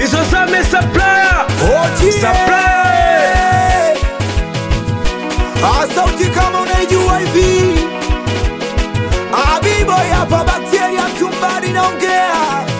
Bizozame supplier. Oji Supplier. Ah, sauti kama unaijua hivi Abiboy hapa bakteria mtumbani naongea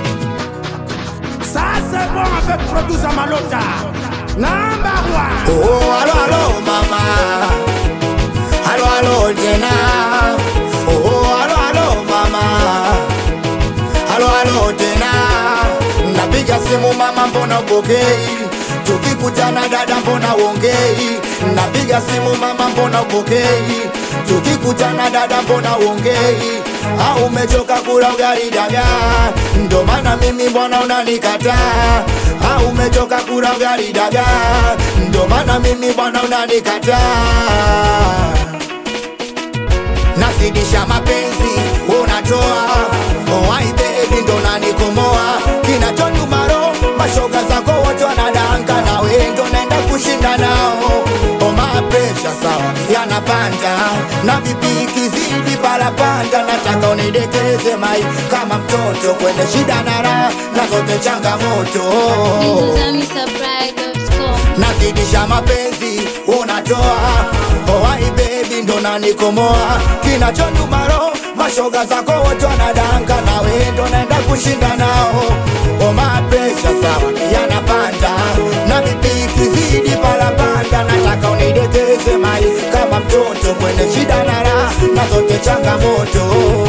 Ça, c'est bon avec producer Malota. Number one. Oh, alo alo mama Alo alo tena Oh, alo alo mama Alo alo tena Napiga simu mama mbona upokei Tukikutana dada mbona uongei Napiga simu mama mbona upokei Tukikutana dada mbona uongei au umechoka kula ugali dagaa ndo maana mimi mbona unanikataa au umechoka kula ugali dagaa ndo maana mimi mbona unanikataa nazidisha mapenzi unatoa owai bebi ndo nanikomoa kinachonyumaro mashoga zako wote wanadanga na wendo naenda kushinda nao omapresha sawa yanapanda na vipiki zidi palapanda nataka unidekeze mai kama mtoto kwenye shida na raha na zote changamoto bizozamisupply.com nazidisha mapenzi unatoa owai bebi ndo nanikomoa kinachonyumaro mashoga zako wote wanadanga na wendo naenda kushinda nao omapresha sawa yanapanda na vipiki zidi palapanda nataka unidekeze mai kama mtoto kwenye shida na raha na zote changamoto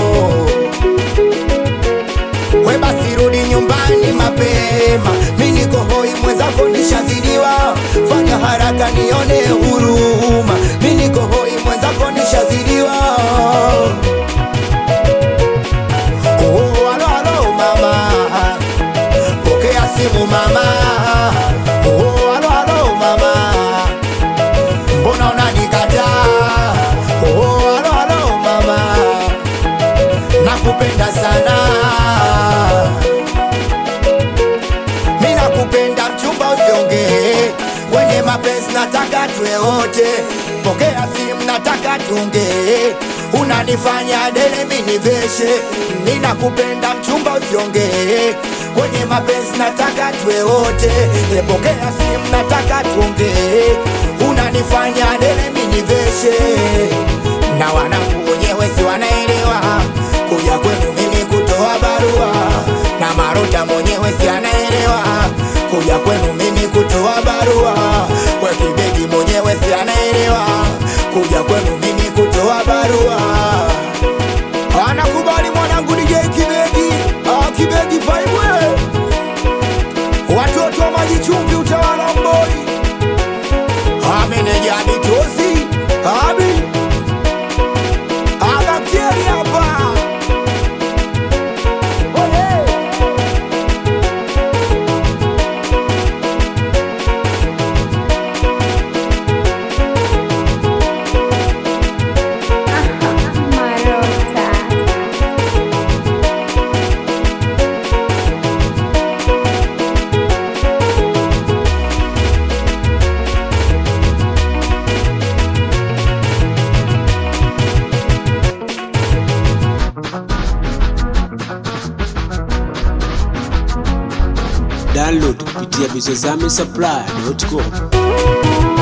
we basi rudi nyumbani mapema, mi niko hoi, mwenzako nishazidiwa, fanya haraka nione huruma, mi niko hoi, mwenzako nishazidiwa. Oh, alo alo mama, pokea simu mama. Oh, alo alo mama, mbona unanikataa? Oh, alo alo mama nakupenda sana mi nakupenda mchumba usiongee kwenye mapenzi nataka tuwe wote pokea simu nataka tuongee unanifanya dele miniveshe mi nakupenda mchumba usiongee kwenye mapenzi nataka tuwe wote pokea simu nataka tuongee unanifanya dele miniveshe na wanangu wenyewe si wanaelewa kuja kwenu mimi kutoa barua na marota mwenyewe si anaelewa kuja kwenu mimi kutoa barua we kibegi mwenyewe si anaelewa kuja kwenu mimi kutoa barua anakubali mwanangu DJ kibegi ah, kibegi vaibwe watoto wa maji chumvi utawala mboi ameneja mitozi abi Agakteri hapa Download kupitia bizozame supply.com.